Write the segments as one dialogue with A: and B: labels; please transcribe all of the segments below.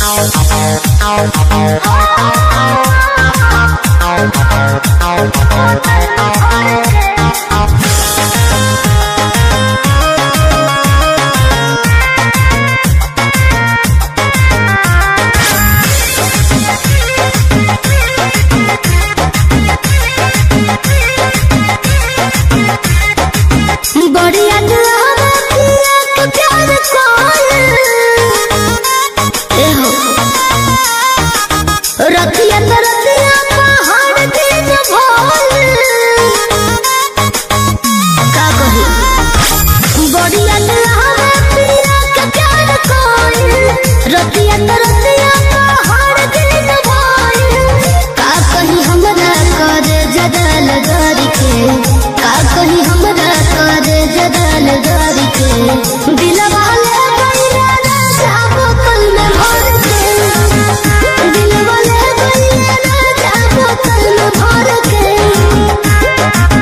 A: बढ़िया दुआवा पिया के प्यार कौन ए हो रतिया त रतिया पहाड़ दिन भोल का कही बढ़िया दुआवा पिया के प्यार कौन रतिया त रतिया पहाड़ दिन भोल का कही हमरा कर जदल गरी के का कही हमरा कर जदल गरी के दिलवा ले गइला राजा बोतल में भर के दिलवा ले गइला राजा बोतल में भर के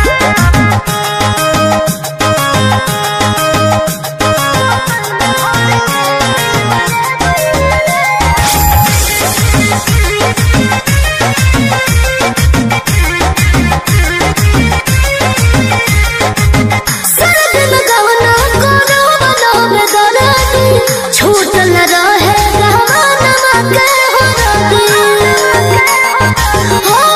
A: सरद में गवना कोनो बनो में दरादी छूट न रहे गहना के हो रादी हो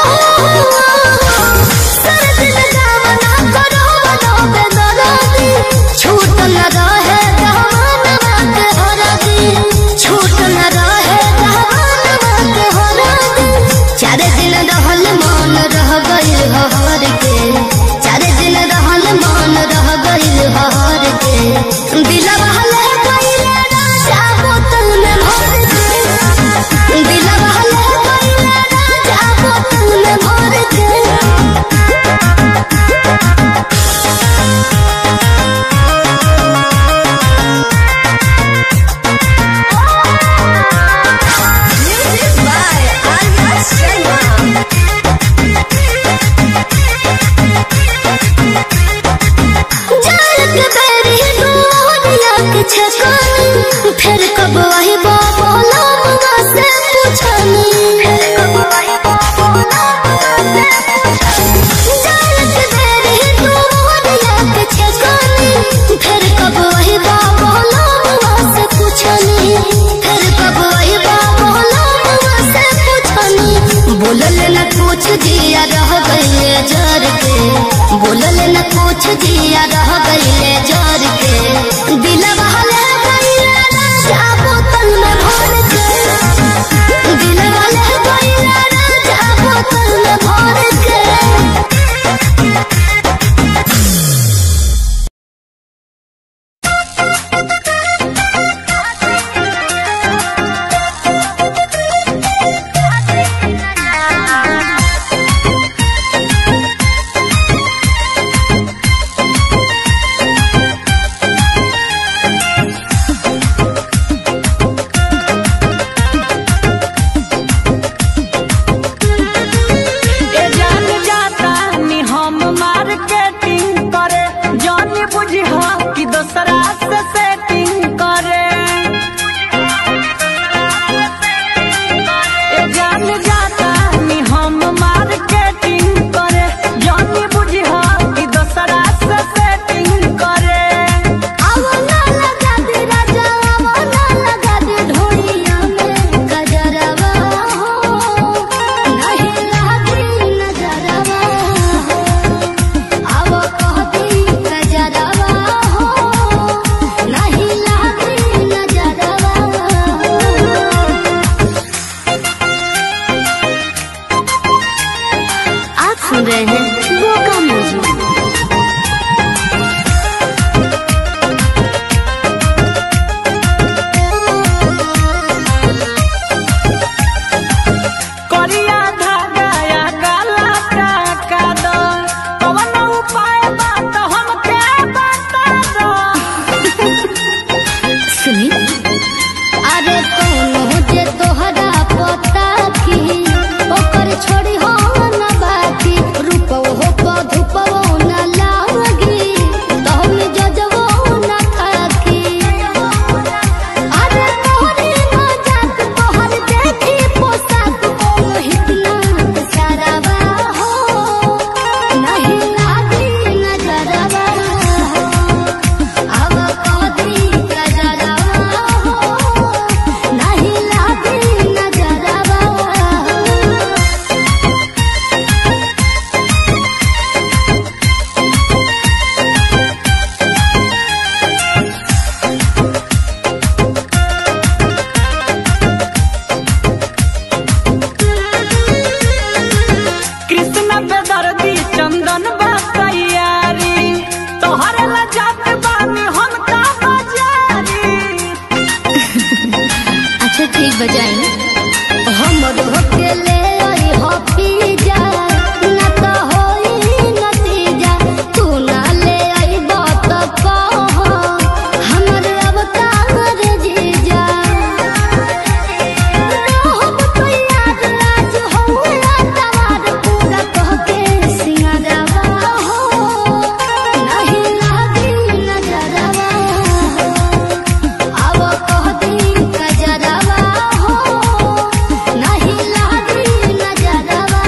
A: सरद में गवना कोनो बनो में दरादी छूट न रहे गहना के हो रादी छूट न रहे गहना के हो रादी चार दिन रहल मन रह गइल हर के चार दिन रहल मन रह गइल हर के दिलवा ले गइल राजा बोतल में भर के दिलवा ले गइल राजा बोतल में भर के
B: Music by Anya Sharma.
A: जाल के बेरी डोरिया के छकानी फिर कब वही बोला मुगा से पूछनी फिर कब वही बोला जाल के बेरी डोरिया के छकानी फिर कब वही बोला मुगा से पूछनी फिर कब वही बोला मुगा से पूछनी बोलल न कुछ दिया रह गइले जर के बोलल न कुछ दिया रह गइले जर के दिलवा ले गइले राजा बोतल में ठीक बजाई
B: हमर होटले आई हॉपी जा न त होई नतीजा तू ना ले आई बात कह हमर अवतार जीजा हम तो याद आज होला तवार पूरा कह के सिंगारवा हो नहीं लागी नजरवा अब कह दी गजरवा हो नहीं लागी नजरवा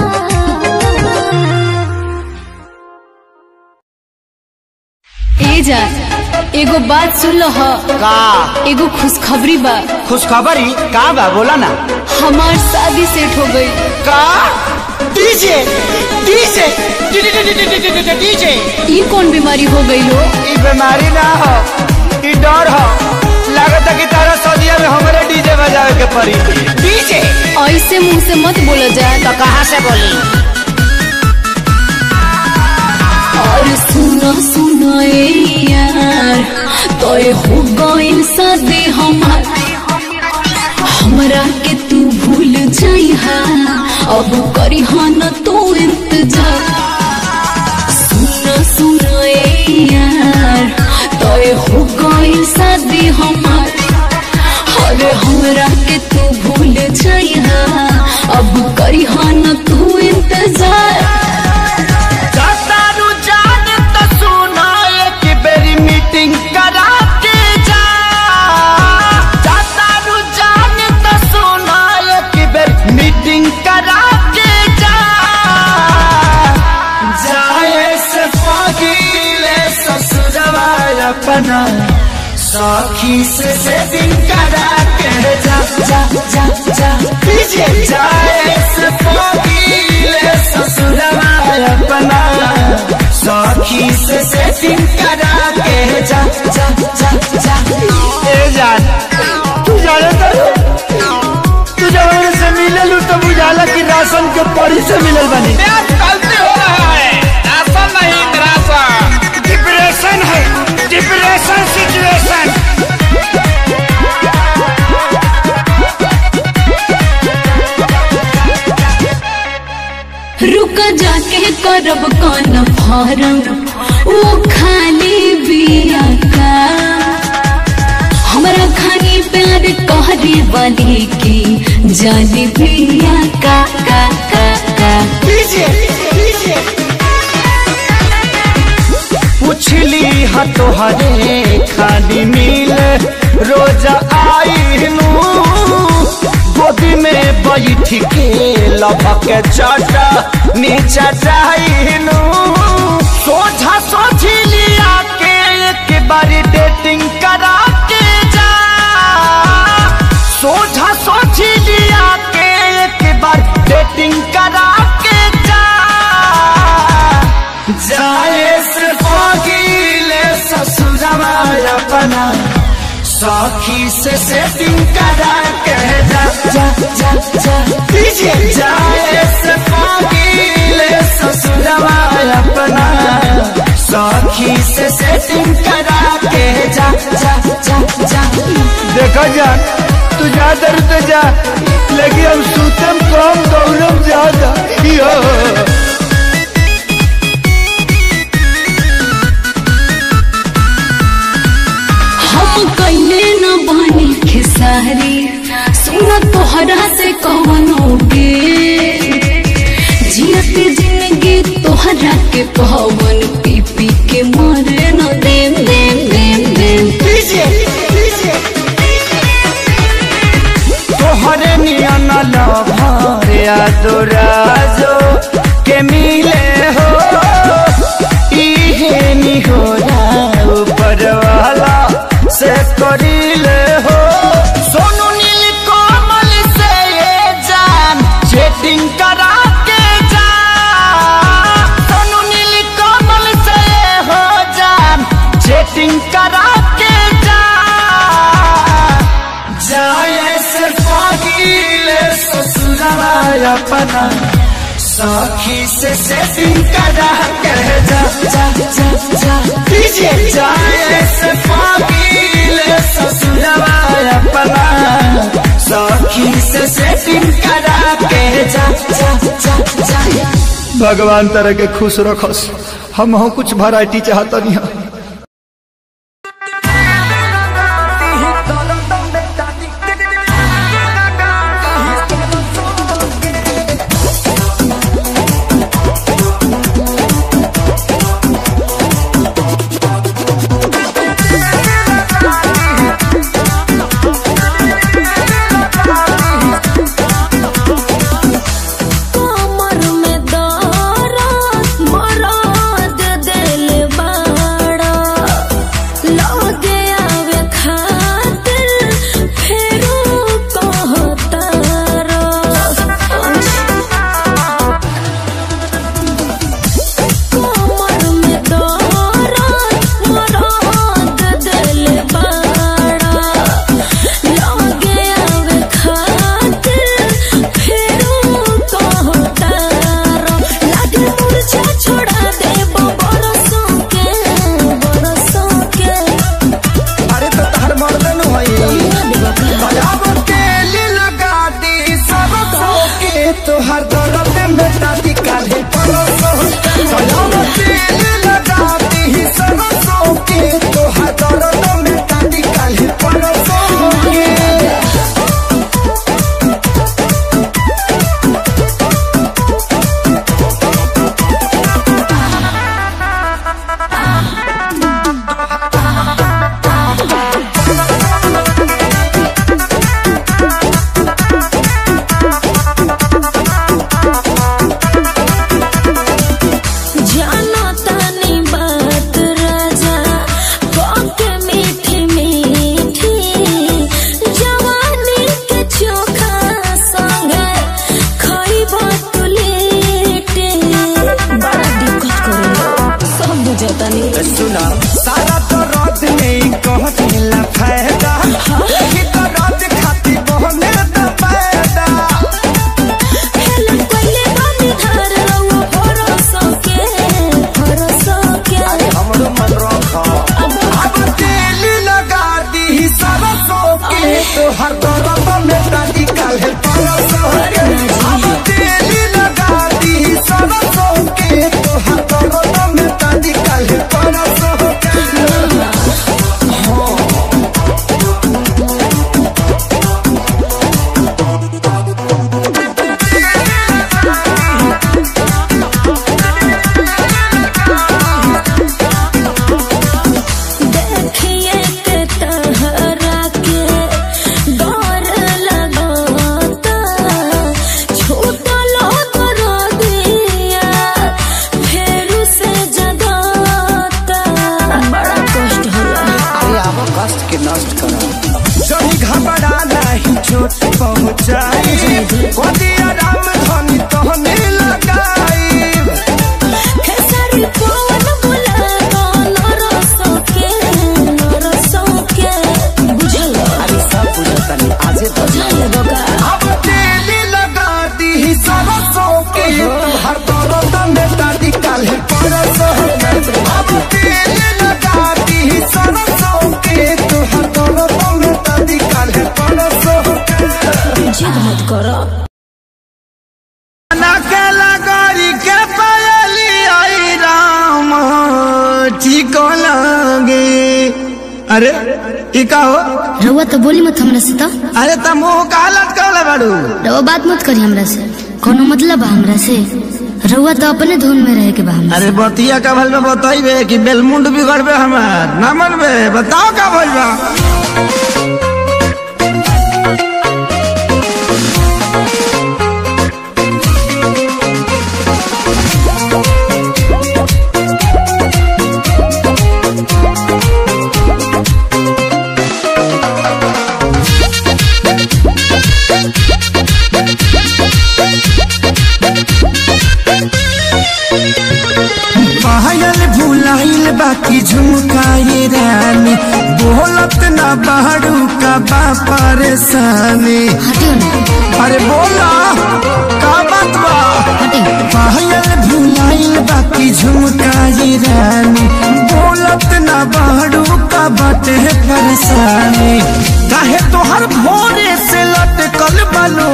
A: ए जा एगो बात सुन लो ह
C: का
A: एगो खुशखबरी बा
C: खुशखबरी का बा बोला ना
A: हमार शादी सेट हो गई
C: का डीजे डीजे डीजे
A: ई कौन बीमारी हो गई हो
C: ई बीमारी ना हो ई डर हो लागत कि तारा सदिया में हमरे डीजे बजावे के पड़ी डीजे
A: ऐसे मुंह से मत बोला जाए
C: तो कहाँ से बोली
A: और सुनो सुनो ए यार तोय हो गइल शादी हमार हमरा के तू भूल जाइहा अब करी न तू इंतजार सुनो सुनो ए यार तोय हो गइल शादी हमार अरे हमरा के तू भूल जाइहा अब करी न तू इंतजार
C: दारू जान तो सुना एक बेरी मीटिंग करा के जा दारू जान तो सुना एक बेरी मीटिंग करा के जा जाए से पगीले ससुरवा अपना सखी से सेटिंग करा के जा जा जा जा पीछे जाए से पगीले ससुरवा अपना सखी से सेटिंग करा के जा जा जा जा ए जान तू जाने तो तू जब मेरे से मिलल तो बुझाला कि राशन के पड़ी से मिलल बनी
D: गलती हो रहा है ऐसा नहीं निराशा
C: डिप्रेशन है डिप्रेशन सिचुएशन
A: रुक जाके करब कौन फारम वो खाली बिया का हमरा खानी प्यार कहरे वाली की जाने बिया का का का का
C: पुछली ह तोहरे खाली मिल रोज आई गोदी में बैठ के लभक चाटा नीचा जाइनु सोझा सोझी लिया के एक बारी डेटिंग करा के जा सोझा सोझी लिया के एक बार डेटिंग करा के जा जाए से पगीले ससुरवा अपना सखी से सेटिंग करा के जा जा जा जा दीजिए जाए से पगीले ससुरवा अपना सखी से सेटिंग करा के जा जा जा जा देखो जा तू जा दर तो जा लेकिन हम सूतम कम दौड़म ज्यादा यो
A: हम कैले न बनी खेसारी सुन तोहरा से कवनोगे जियत जिंदगी तोहरा के पवन पी पी के मरे न देम देम देम देम
C: तोहरे नियन लभर यादोराजो के मिले हो इहे निहोरा ऊपर वाला से करिले हो सोनू नील कोमल से ये जान चेटिंग करा के जा सोनू नील कोमल से ये हो जान चेटिंग करा के जा जाए से पगीले ससुरवा अपना सखी से सेटिंग करा के जा जा जा जा दीजिए जाए से पगीले ससुरवा अपना सखी से सेटिंग करा के जा जा जा जा
E: भगवान तरह के खुश रखस हम हो कुछ वैरायटी चाहता नहीं
B: कमर में दर्द मरद दिल बड़ा लगे आवे खातिर फेरू कहतार कमर में दर्द मरद दिल बड़ा लगे आवे खातिर फेरू कहतार लागे मुरझा छोड़ा दे बरसों के बरसों के
C: अरे तो तार मर्दन होई अब तेल लगा दी सब के तोहर दर्द में दादी काले परोसो अब तेल लगा दी सब के तोहर दर्द में दादी काले परोसो
B: जाना तानी बात राजा के मीठी मीठी जवानी के चोखा संग खइब तुलेटे बड़ा दिक्कत करे सब बुझतानी
C: सुना सारा तो रात में कहला फायदा ही तो रात खाती बहने द पैदा
B: हेलन कइले बानी धार रउआ भरोसा के भरोसा के
C: हमरो मन रखा अब तेल लगा दी सरसों के तो हर दर्द में दादी काले परसों के अब तेल लगा दी सरसों के तो हर दर्द में दादी काले परसों के
B: देखिए के तहरा के डर लगाता छूटलो करो दिया फेरू से जगाता बड़ा कष्ट होला
C: अरे आवो कष्ट के नष्ट करो जही घबरा नहीं चोट पहुंचाई गोदी आराम धनी तहने लगाई
B: खेसारी पवन बुला दो नरसों के नरसों के बुझल
C: अरे सब बुझतनी आजे तो
B: बुझल बका
C: अब तेल लगा दी सरसों के हर दर्द में दादी काले परसों के अब तेल लगा दी सरसों के तो हर दर्द में दादी काले परसों के
B: जिद मत करो
C: नकला गरी के पायली आई राम ठीक लगे अरे ई का हो
A: रउआ तो बोली मत हमरा से तो
C: अरे त मुंह का हालत कहले बाड़ू
A: रउआ बात मत करी हमरा से कोनो मतलब बा हमरा से रउआ तो अपने धुन में रहे के बा हमरा
C: अरे बतिया का भल में बताइबे कि बेलमुंड बिगड़बे हमार ना मनबे बताओ का भइल बा पायल भुलाइल बाकी झुमकाए रानी बोलत ना बाड़ू का बा परेशानी
A: हटियो ना
C: अरे बोला का बात बा
A: हटियो
C: पायल भुलाइल बाकी झुमकाए रानी बोलत ना बाड़ू का बाटे परेशानी काहे तोहर भोरे से लटकल बालो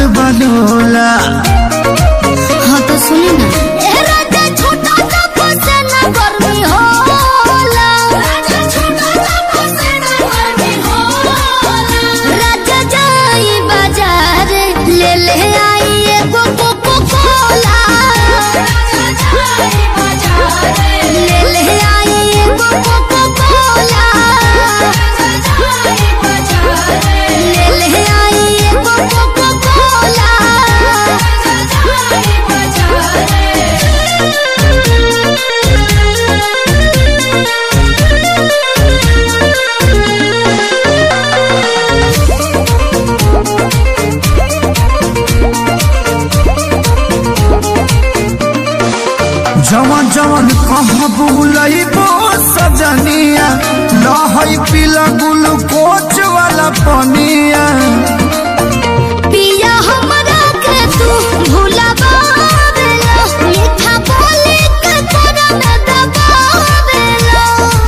C: बनोला
A: हाँ तो सुनी ना ए राजा छोटा सा फसे ना गर्मी होला राजा छोटा सा फसे ना गर्मी होला राजा जाई बाजार ले ले आई एगो कोको कोला राजा जाई बाजार ले ले आई एगो कोको कोला राजा जाई बाजार ले ले आई एगो कोको कोला
C: जवन जवन कहाँ बुलइबो सजनिया लहई पीला ग्लूकोच वाला पनिया
A: पिया हमरा के तू भुलावेला मीठा बोली के तोरा में दबावेला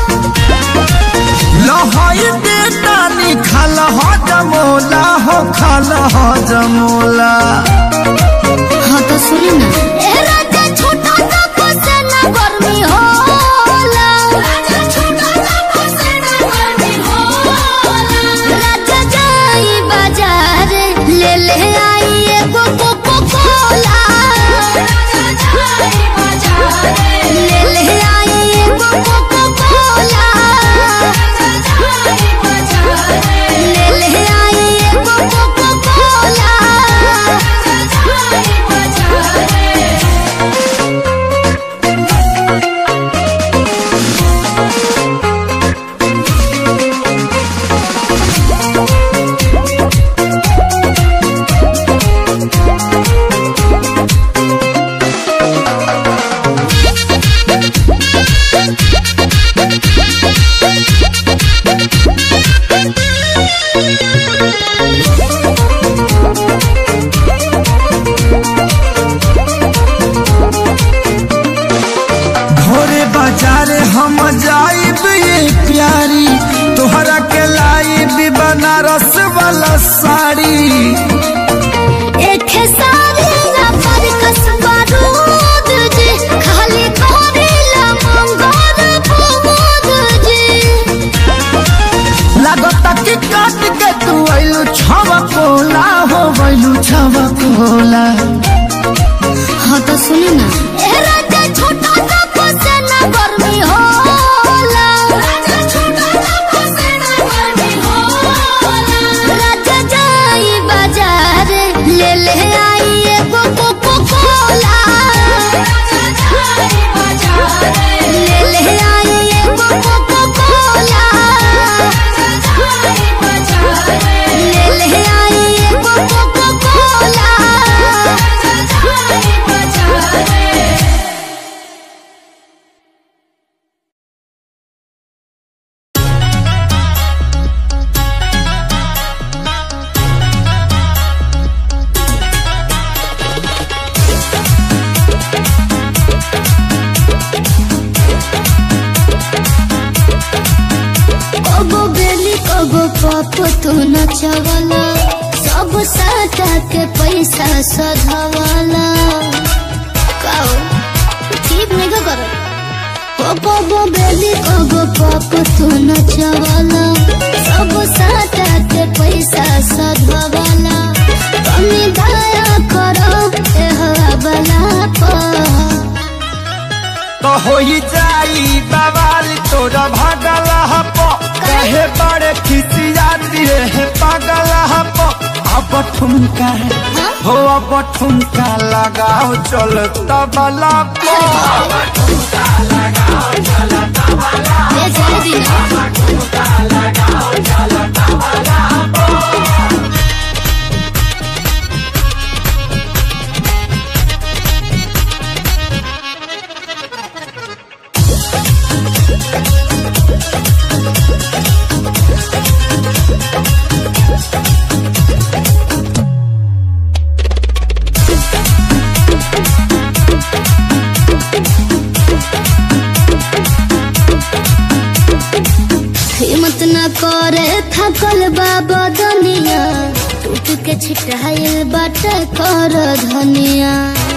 C: लहई बेटानी खाल ह जमोला हो खाल ह जमोला
A: हाँ तो सुनी ना ए राजा छोटा सा फसे ना गर्मी होला राजा छोटा सा फसे ना गर्मी होला राजा जाई बाजार ले ले आई एगो कोको कोला राजा जाई बाजार ले ले आई एगो कोको कोला राजा जाई बाजार ले ले आई एगो कोको कोला राजा जाई बाजार
C: भोरे बाजारे हम जाइब ये प्यारी तोहरा के लाइब बनारस वाला साड़ी
A: एक सारी ना पर कसबा दूध जी खाली करेला मंगोर फूद जी
C: लागता कि काट के तू आइलू छवा कोला हो गइलू छवा कोला
A: हाँ तो सुनी ना ए राजा छोटा सा फसे ना गर्मी होला राजा छोटा सा फसे ना गर्मी होला राजा जाई बाजार ले ले आई एगो कोको कोला राजा जाई बाजार ले ले आई एगो कोको कोला राजा जाई बाजार ले ले आई एगो कोको कोला राजा जाई बाजार कबो बेली कबो पाप तू नचवला सब साटा के पैसा सधवला काओ ठीक नहीं का करो ओ कबो बेली कबो पाप तू नचवला सब साटा के पैसा सधवला कमी दया करो ए हवाला पर
C: तो होई जाई बवाल तोरा भागल हप कहे बड़े खिसियाती है पागल हप अब ठुमका हो अब ठुमका लगाओ चल तबला को
A: ये जाए दीना हिम्मत न करे थकल बा बदन के छिटाइल बाटे कर धनिया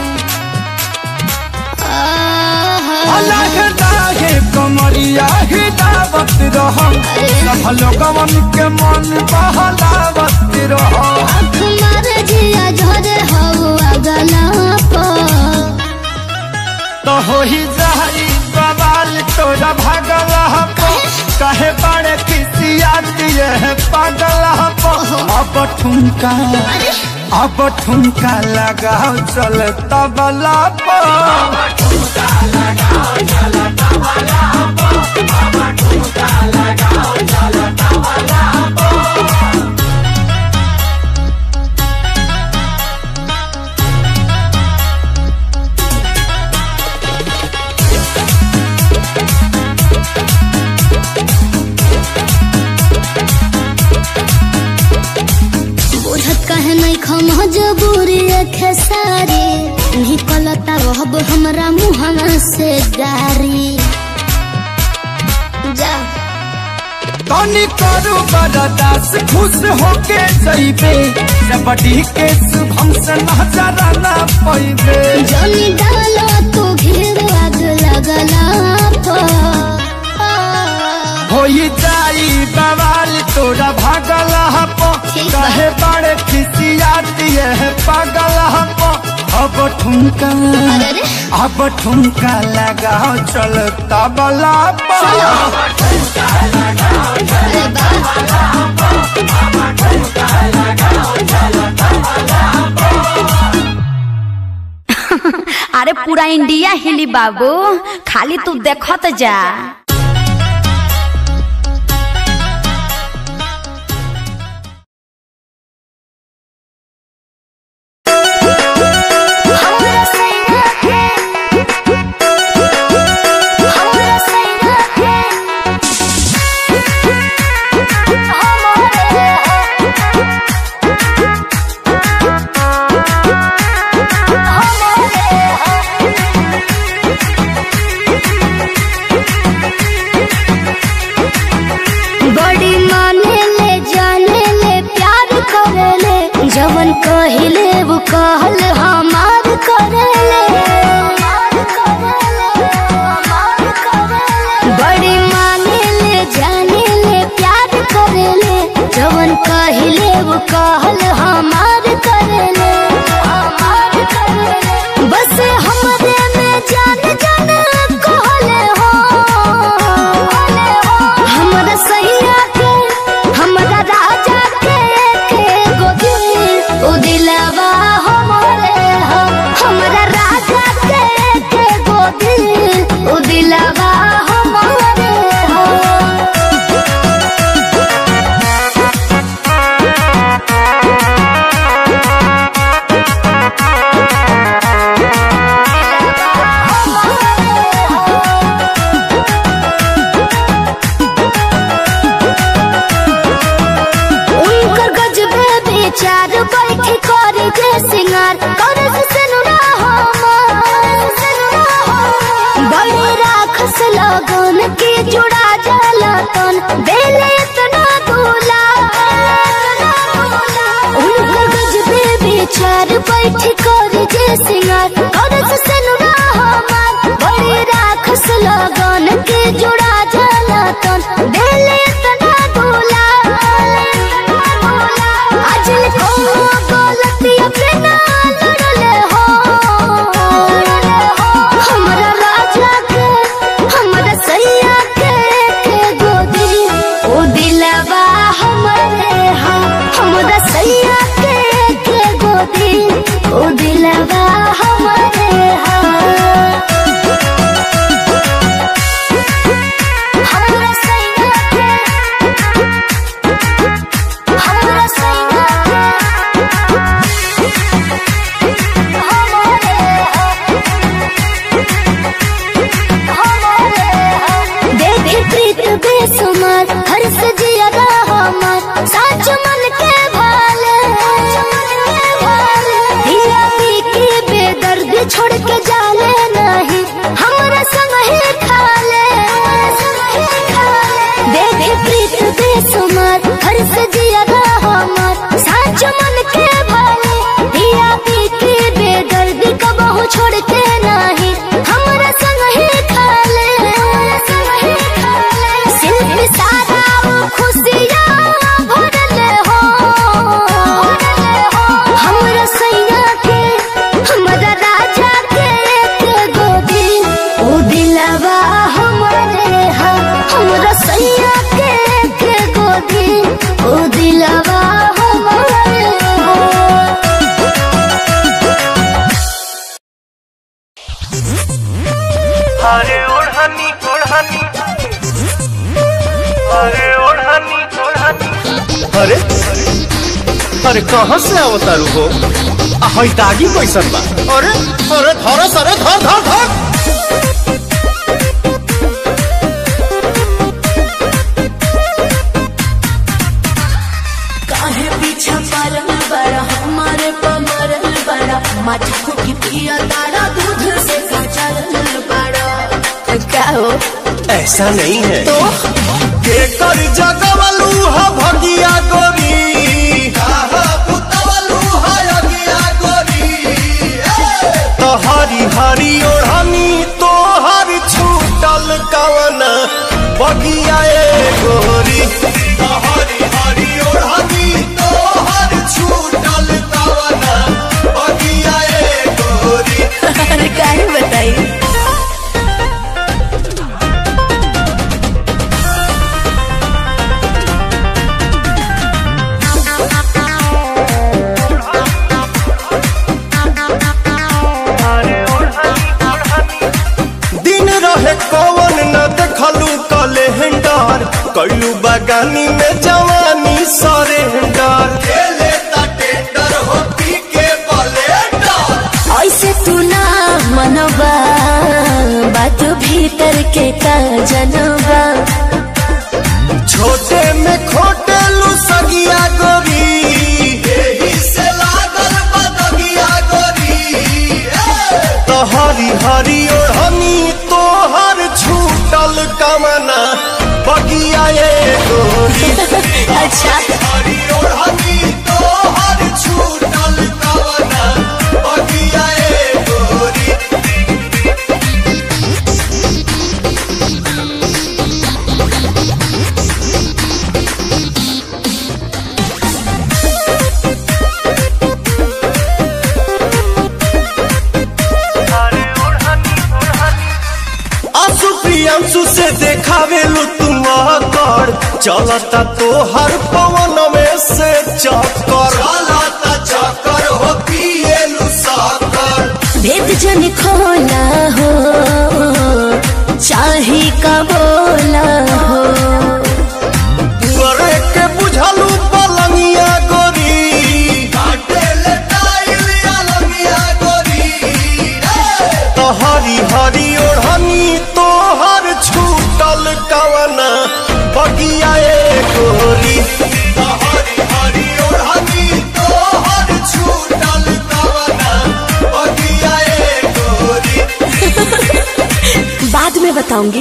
A: आहा।
C: अलग लागे कमरिया हिलावत रहो सब लोगवन के मन बहलावत रहो
A: आँख मारे जिया झरे हवा गला पर
C: तो हो ही जाई बवाल तोरा भागल हपो कहे बड़े किसिया दिए है पागल हपो अब ठुमका अब ठुमका लगाओ चल तबला पर
A: बुझत कहे नहीं खम जबूरी खेसारी निकलता रहब हमरा मुहवा से गारी जा
C: तनी करू बरदास खुश होके जइबे जबड़ी के शुभम से नजर ना पैबे
A: जनी डालो तू घेर आग लगला पर
C: होई जाई बवाल तोरा भागल हपो
A: ठीक बा।
C: कहे बड़े खिसिया दिए है पागल हपो अब ठुमका
A: अरे रे।
C: अब ठुमका लगाओ चल तबला पर
A: अरे बा
F: अरे पूरा इंडिया हिली बाबू खाली तू देखत जा
A: हमरा सैना के हमरा सैना के हमारे बड़ी माने ले जाने ले प्यार करे ले जवन कहिले वो कहल हमार करे ले बड़ी माने ले जाने ले प्यार करे ले जवन कहिले वो कहल हमार करे ले बस हमरे में जान जान कहले हो हमरा सैया के हमरा राजा के के गोदी ओ दिलवा हमरे हो हमरा राजा के के गोदी ओ दिलवा हमरे हो उनकर गजबे विचार बैठी करे जे सिंगार करे से सनुरा बड़ी राखस लगन के जुड़ा जलतन बेले इतना दूला उनकर गजबे विचार बैठी करे जे सिंगार करे से सनुरा बड़ी राखस लगन के जुड़ा जलतन बेले इतना दूला अजल को गलती अपना लड़ले हो हमरा राजा के हमरा सैया के के गोदी ओ दिलवा हमरे हा हमरा सैया के के गोदी ओ दिलवा हमरे हा हमरा सैया के हमरा सैया देखे प्रीत बेसुमार हर सजिया हमार साच मन के भाले दिया पी के बेदर्द छोड़ के जाले नहीं हमरा संग ही खाले देखे प्रीत बेसुमार हर सजिया हमार साच मन के
G: अरे कहाँ से अवतारू हो आ हई दागी कैसन बा अरे अरे धर सरे धर धर धर
B: काहे पीछा पड़ल बड़ा हमारे पमरल बड़ा मटकू की पिया तारा दूध से कचरल बड़ा क्या हो
G: ऐसा नहीं है
B: तो
G: केकर जगवलू ह भगिया गोरी काहा पुतवलू ह अगिया गोरी तो हरी हरी ओढ़नी तो हर छूटल कवन बगिया ए गोरी तो हरी हरी ओढ़नी तो हर छूटल कवन बगिया ए गोरी
B: अरे काहे बताई
G: दिन रहे कौन न देखलू कैलेंडर कैलू बगानी में जवानी सरेंडर खेले टेंडर हो पी के ब्लेंडर
B: ऐसे तू ना मनबा बात भीतर के का जनबा
G: छोटे में खोटे लू सगिया गोरी एही से लागल बदगिया गोरी तो हरी हरी ओढ़नी तोहर छूटल कमना बगिया ए गोरी
B: अच्छा
G: हरी ओढ़नी तोहर छूटल कमना बगिया ए गोरी आंसू प्रियांशु से देखावे लू तुम कर चलता तो हर पवन में से चक्कर चलता चक्कर हो पिए लू साकर
B: भेद जन खोला हो चाहे का बोला हो
G: तुअरे के बुझलू पलंगिया गोरी काटे ले टाइल अलंगिया गोरी तो हरी हरी ओढ़नी तोहर छूटल कवना बगिया ए गोरी तो हरी हरी ओढ़नी तोहर छूटल कवना बगिया ए गोरी
B: बाद में बताऊंगी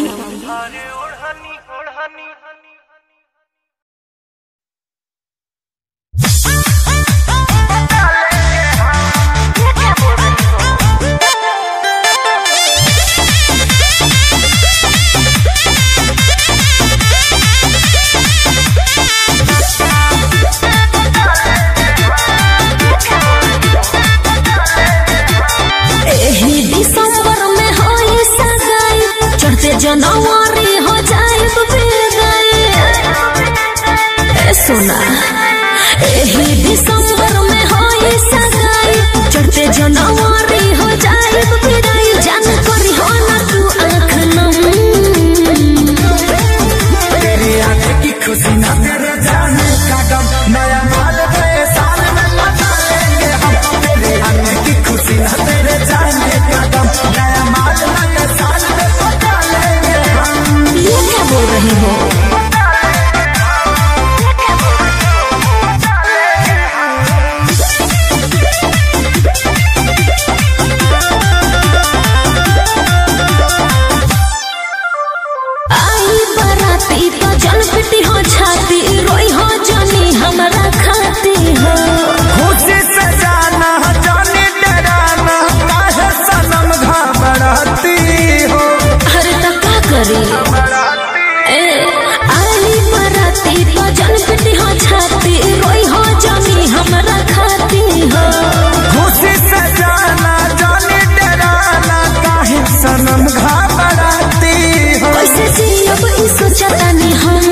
B: एही दिसंबर में होई सगाई चढ़ते जनवरी हो जाए बेगाई ए सोना एही दिसंबर में होई सगाई चढ़ते जनवरी हो जाए बेगाई जान करी हो ना तू आँख नम
C: तेरी आंखें की खुशी ना तेरे जाने का गम नया माल नए साल में लगा लेंगे हम तेरी आंखें की खुशी ना तेरे जाने का गम नया माल नए साल में लगा लेंगे हम
B: ये क्या बोल रही हो आई बराती तो जल पिटी हो छाती रोई हो जानी हमरा खाती हो
C: खुशी से जाना जाने डराना काहे सनम घबराती हो
B: अरे तो का करी ए आई बराती तो जल पिटी हो छाती रोई हो जानी हमरा खाती हो
C: खुशी से जाना जाने डराना काहे सनम घबराती हो
B: कैसे जियब ई सोचतानी हम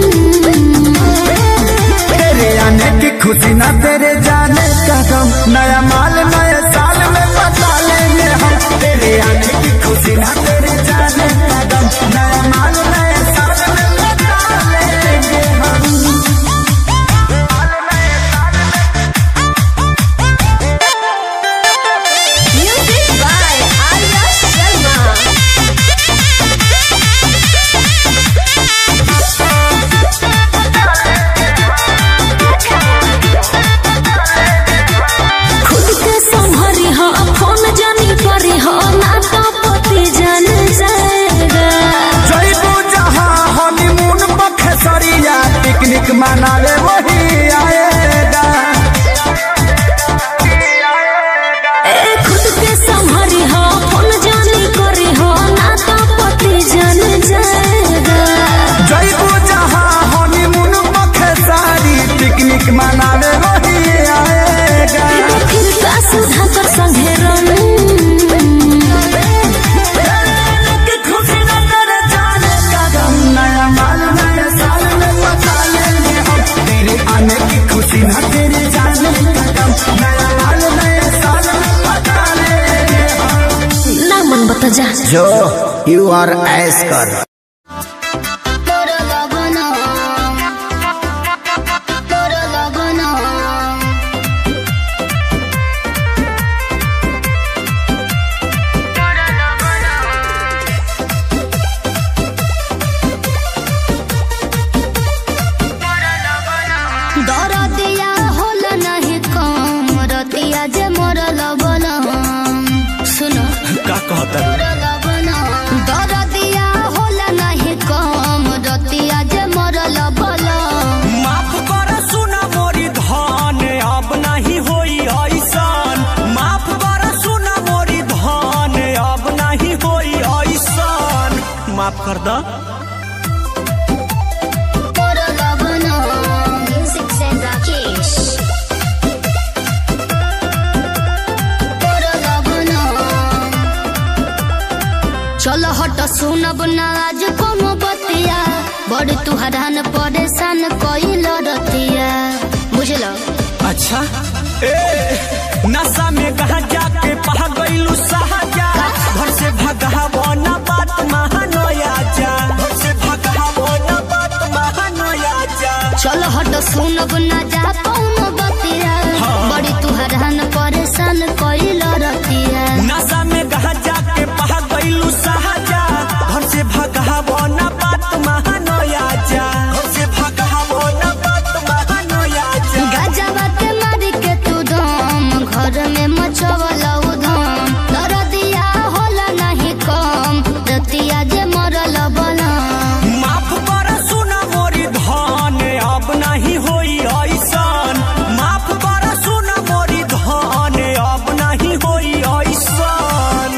C: तेरे आने की खुशी ना तेरे जाने का गम नया माल नए साल में बता लेंगे हम तेरे आने की खुशी ना तेरे जाने का गम नया माल नए साल में बता लेंगे हम जाने का गम नया माल नए साल में पता लेंगे हम
B: ना मन बता जा
C: जो यू आर ऐस कर
A: तोरा लगना तोरा लगना दरदिया होला नहीं कम रतिया जे मरल बना सुनो
G: का कहता
A: दरदिया होला नहीं कम रतिया जे मरल बना
G: माफ कर सुना मोरी धन अब नहीं होई ऐसन माफ कर सुना मोरी धन अब नहीं होई ऐसन माफ कर द
A: मरल बना म्यूजिक से राकेश मरल बना चलो हट सुनब ना आज कोनो बतिया बड़ तू हरान परेशान कइल रतिया बुझलो
G: अच्छा ए नशा में कहा जाके पहा गईलू साहजा घर से भगावो ना बात महानया जा घर से भगावो ना बात महानया जा
A: चलो हट सुनब ना जा कोनो बतिया बड़ी तू हरान परेशान कइल रतिया
G: नशा में कहा जाके पहा गईलू साहजा घर से भगावो ना बात महानया जा घर से भगावो ना बात महानया जा
A: गजबा के मारी के तू दम घर में मचवला उधम दरदिया होला नहीं कम रतिया जे मरल बना
G: माफ कर सुना मोरी धन अब नहीं होई ऐसन माफ कर सुना मोरी धन अब नहीं होई ऐसन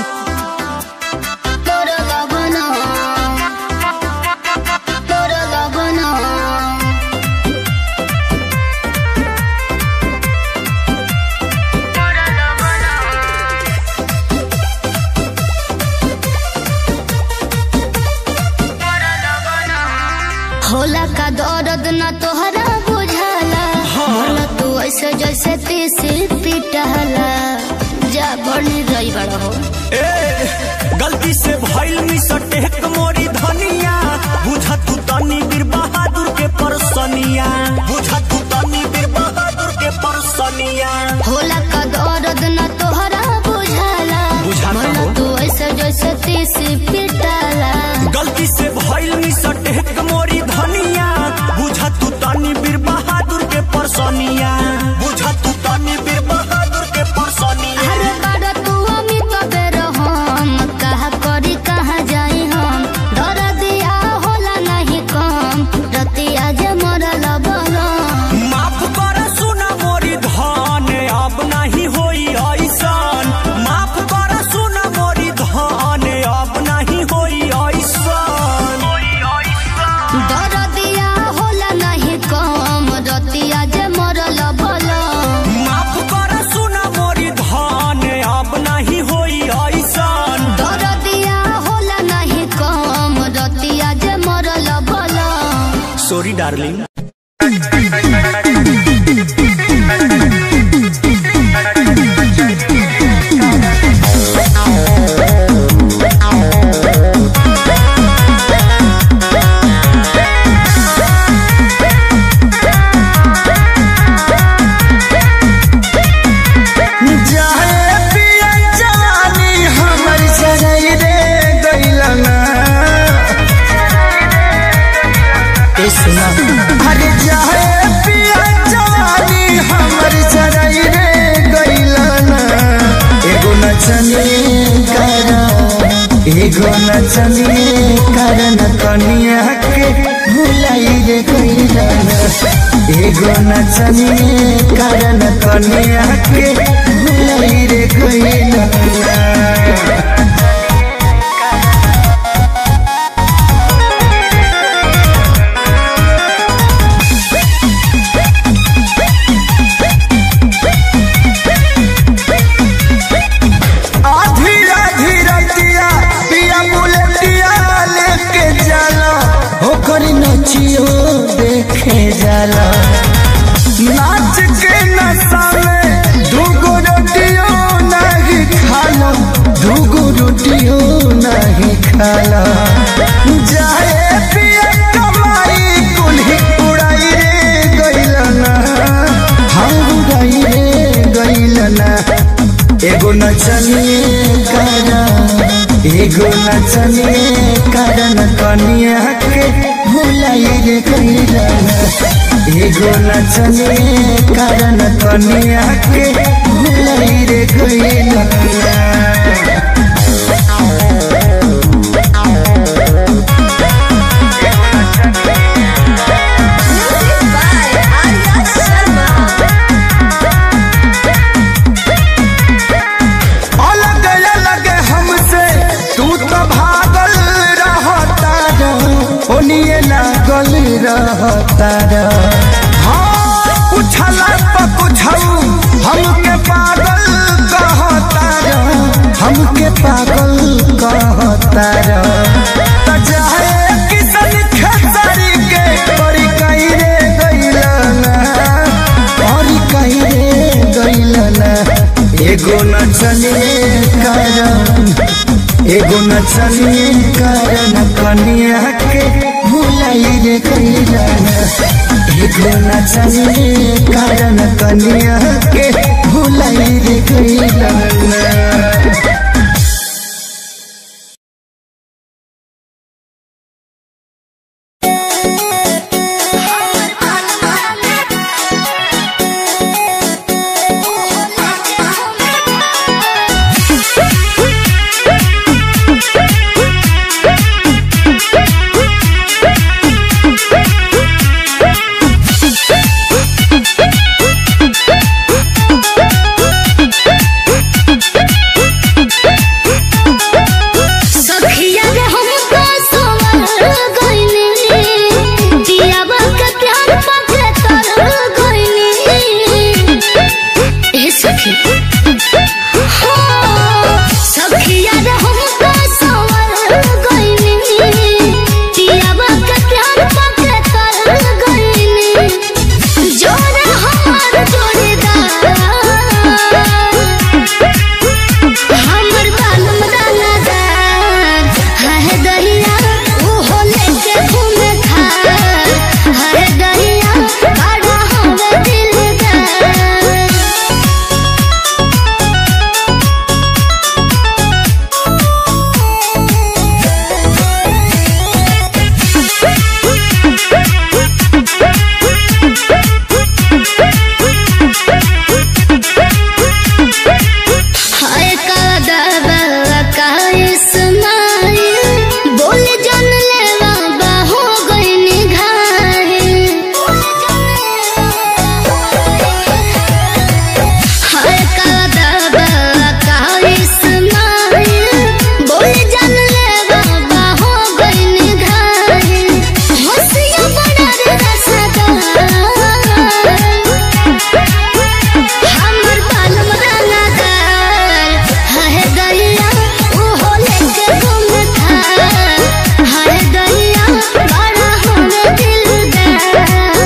A: मरल बना मरल बना होला का दर्द न तोहरा बुझाला होला तू ऐसे जैसे तीसी पिटहला जा बनी रही बड़ा हो
G: ए गलती से भइल मिसटेक मोरी धनिया बुझ तू तनी बीर बहादुर के परसनिया बुझ तू तनी बीर बहादुर के परसनिया
A: होला का दर्द न तोहरा बुझाला
G: बुझाता
A: होला
G: हो।
A: तू ऐसे जैसे तीसी पिटहला
G: गलती से भइल मिसटेक मोरी धनिया बुझ तू तनी बीर बहादुर के परसनिया बुझ तू तनी बीर बहादुर के परसनिया
A: हर बार तू अमित बेर हम कहा करी कहाँ जाई हम दर्दिया होला नहीं कम रतिया जे मरल बलम
G: माफ कर सुना मोरी धन अब नहीं होई ऐसन माफ कर सुना मोरी धन अब नहीं होई ऐसन
A: दरदिया होला नहीं कम रतिया जे मरल बलम
G: माफ कर सुना मोरी धन अब नहीं होई ऐसन
A: दरदिया होला नहीं कम रतिया जे मरल बलम
G: सॉरी डार्लिंग
C: जाए पिया जवानी हमर जरई रे गइलना ए सुना अरे जाए पिया जवानी हमर जरई रे गइलना एगो नचनी करा एगो नचनी करन कनिया के भुलाई रे गइलना एगो नचनी करन कनिया के भुलाई रे गइलना आधी आधी रतिया पिया बुलेटिया लेके जाला ओकर नचियो देखे जाला नाच के न एगो नचनिए कारण एगो नचनिए कारण कनिया के भुलाई रे कैला एगो नचनिए कारण कनिया के भुलाई रे कैला अलग अलग हमसे तू तो भागल रहता ओनिए लागल रहता हाँ पूछला पर पूछऊ हमके पागल कहता हमके पागल कहता त चाहे किसन खेसारी के परी कहीं रे गइलना परी कहीं रे गइलना एगो नचनिए कारण एगो नचनिए कारण कनिया के भुलाई रे कैला एगो नचनिए कारण कनिया के भुलाई रे कैला
A: सखिया रे हमको सोवर गइनी दियावा के प्यार पाके तर गइनी ए सखी हो सखिया रे हमको सोवर गइनी दियावा के प्यार पाके तर गइनी जोरे हमार जोड़ीदार हमर बालम दानादार है दहिया ओहो लेके घूमे खार है दहिया बड़ा हवे दिलदार हाय का दावा का इस्माइल बोल जन लेवा बाहो गइनी घायल हाय का दावा का इस्माइल बोल जन लेवा बाहो गइनी घायल हंसिया बड़ा रे रसदार हमर बालम दानादार है दहिया ओहो लेके घूमे थार है दहिया बड़ा हमें दिलदार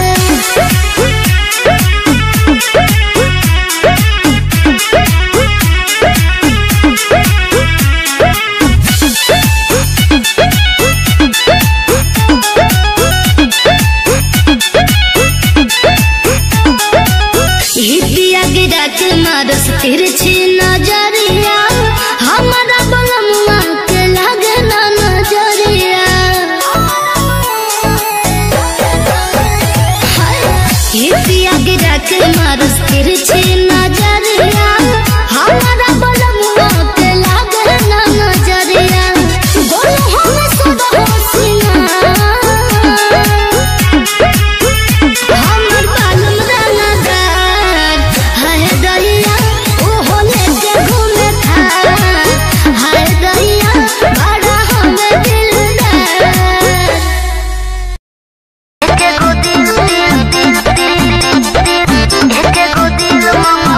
A: हितिया गिरा के मारस तिरछी नजरिया हमारा बलमुआ के लागे ना नजरिया हाय, हितिया गिरा के मारस तिरछी नजरिया हमारा बलमुआ के लागे ना नजरिया बोलो हम सदा होशियार हमर बालम दानादार हाय दहिया ओहो लेके घूमे थार हाय दहिया बड़ा हमें दिलदार एके गो दिल दिल दिल दिल दिल एके गो दिल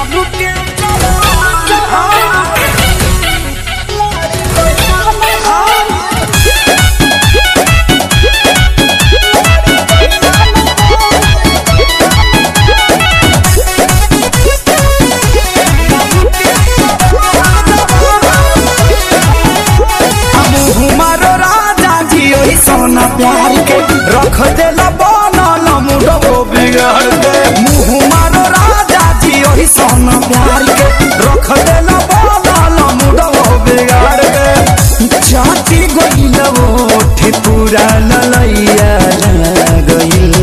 C: हमारो राजा जी ओही सोना प्यार के रख देला बनल मुडो बिगाड़ के मुँह मारो राजा जी ओही सोना प्यार के रख देला बनल मुडो बिगाड़ के चाटी गइल ओठे पूरा ललैया गइल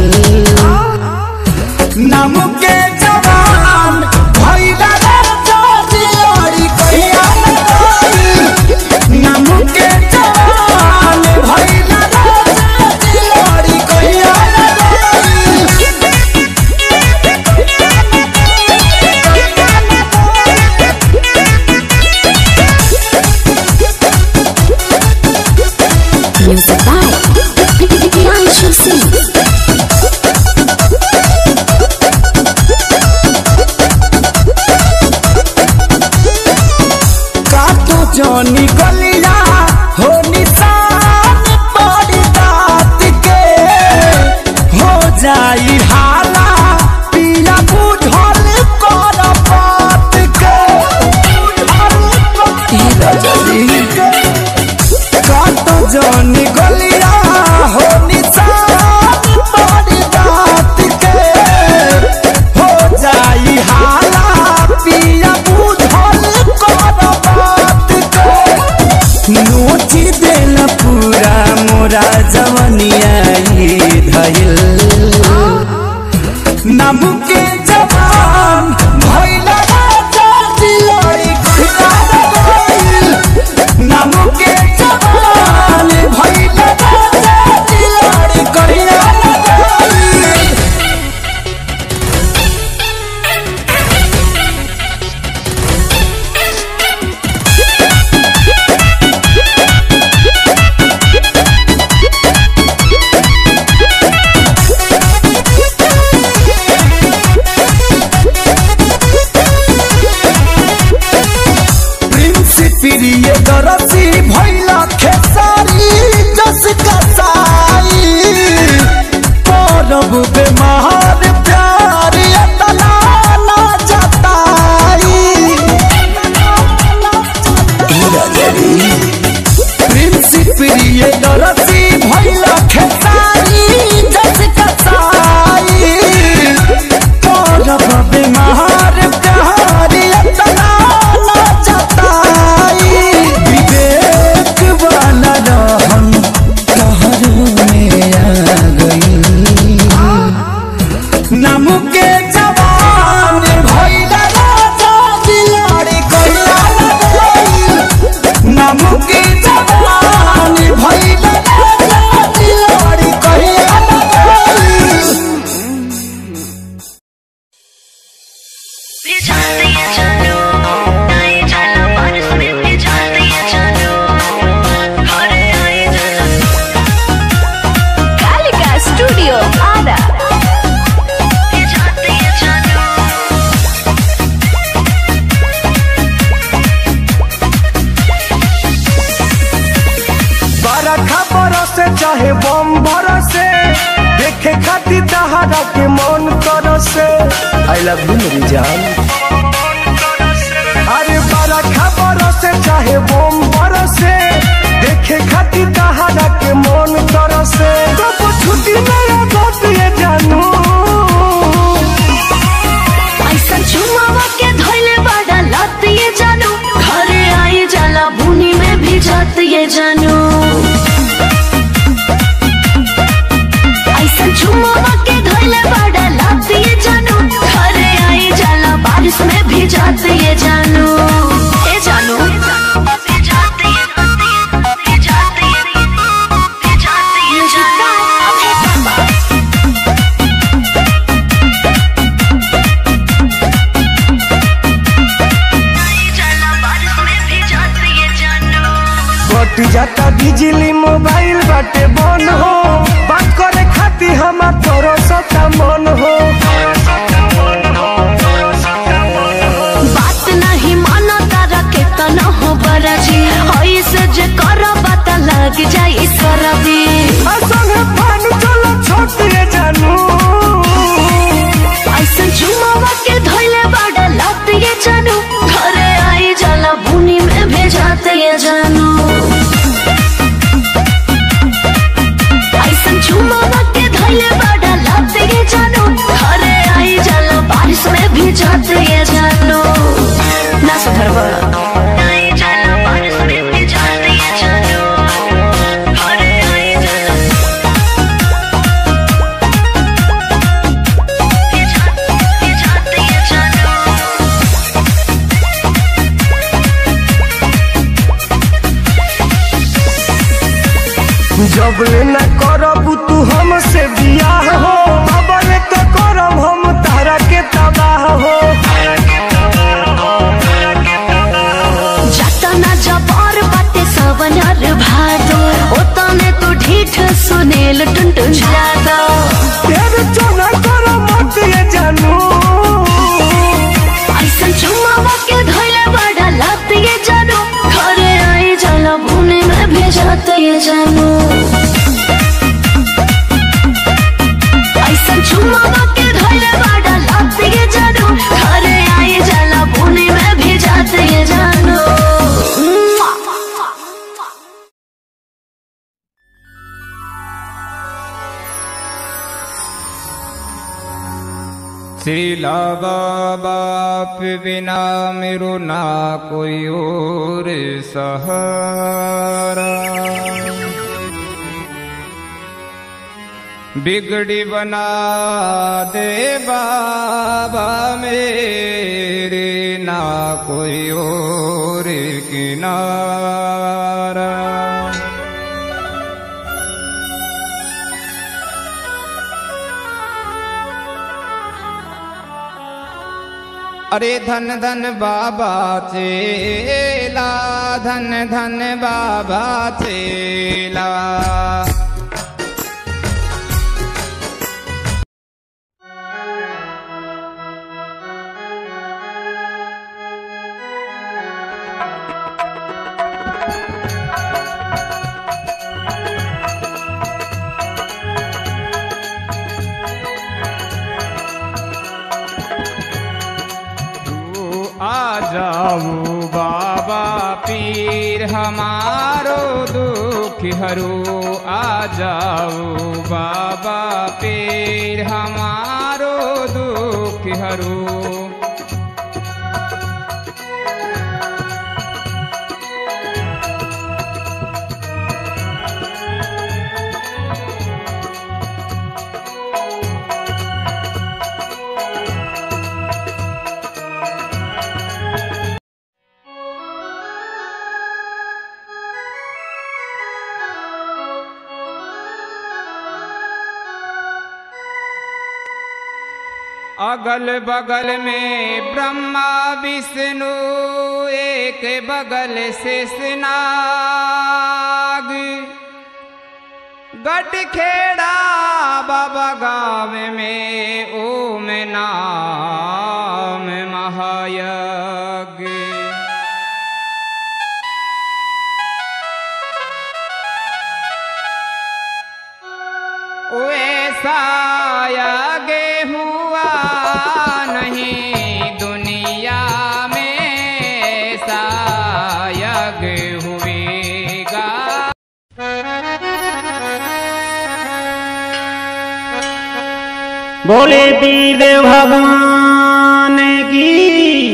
C: नाम के जवान भइला राजा जी ओरी कहिया नाम के जवान भइला राजा जी ओरी कहिया
B: Music by Priyanshu Singh.
C: काटो जनी गलिया हो निशान पड़ी दात के हो जाई हाला पिया बुझल कर बात के काटो जनी गलिया हो निशान पड़ी दात के हो जाई हाला पिया बुझल कर बात के नोची देल पूरा मोरा जवनिया ई धइल नाम के जवान भइला राजा दिलई खुदा गइल नाम के जवान भइला राजा दिलई कहिया गइल प्रिंस प्रिय दरसी भैला खेसारी जस कसाई परब बेमार प्यार अतला ना जताई प्रिंस प्रिय दरसी भैला खेसारी जस कसाई परब बेमार प्यार अतला ना जताई विवेक वाला रहन कहर में आ गई नाम के जवान भइला राजा दिलाड़ी कहिया गइल नाम के जवान भइला राजा दिलाड़ी कहिया गइल
B: Kalika Studio Ada.
C: बरखा बरसे चाहे बम बरसे देखे खातिर दहाड़ा के मन करसे आई लव यू मेरी जान अरे बरखा बरसे चाहे बम बरसे देखे खातिर दहाड़ा के मन करसे कब छुट्टी मेरा दोस्त ये जानू
B: ऐसा चुमावा के धोइले बड़ा लत ये जानू घरे आई जाला बुनी में भी जात ये जानू ऐसा चुमावा के धोइले बड़ा लत ये जानू घरे आई जाला बारिश में भी जात ये जानू ए जानू
C: कट जाता बिजली मोबाइल बाटे बन हो बात करे खातिर हमार तोरो सता मन हो जब ले न करब तू हमसे बियाह हो बाबा ने तो करब हम तारा के तबाह हो
B: जतना जबर बाटे सवनर भादो ओतने तू ढीठ सुनेल टुनटुन जादो
C: तेरे चोना करो मत ये जानू
B: ऐसन चुमावा के धोइले बड़ा लात ये जानो घरे आई जाला भूने में भेजत ये जानो ऐसन चुमावा के धोइले बड़ा लात ये जानो घरे आई जाला भूने में भेजत ये जानो
H: श्रीला बाप बिना मेरो ना कोई और सहारा बिगड़ी बना दे बाबा मेरे ना कोई और किनारा अरे धन धन बाबा चेला धन धन बाबा चेला तू आ जाओ बाबा पीर हमारो दुख हरू आ जाओ बाबा पीर हमारो दुख हरू अगल बगल में ब्रह्मा विष्णु एक बगल से स्नाग गट खेड़ा बाबा गाँव में ओम नाम महायज्ञ वैसा आगे हुआ नहीं दुनिया में ऐसा यज्ञ हुएगा
I: बोले पीर भगवान की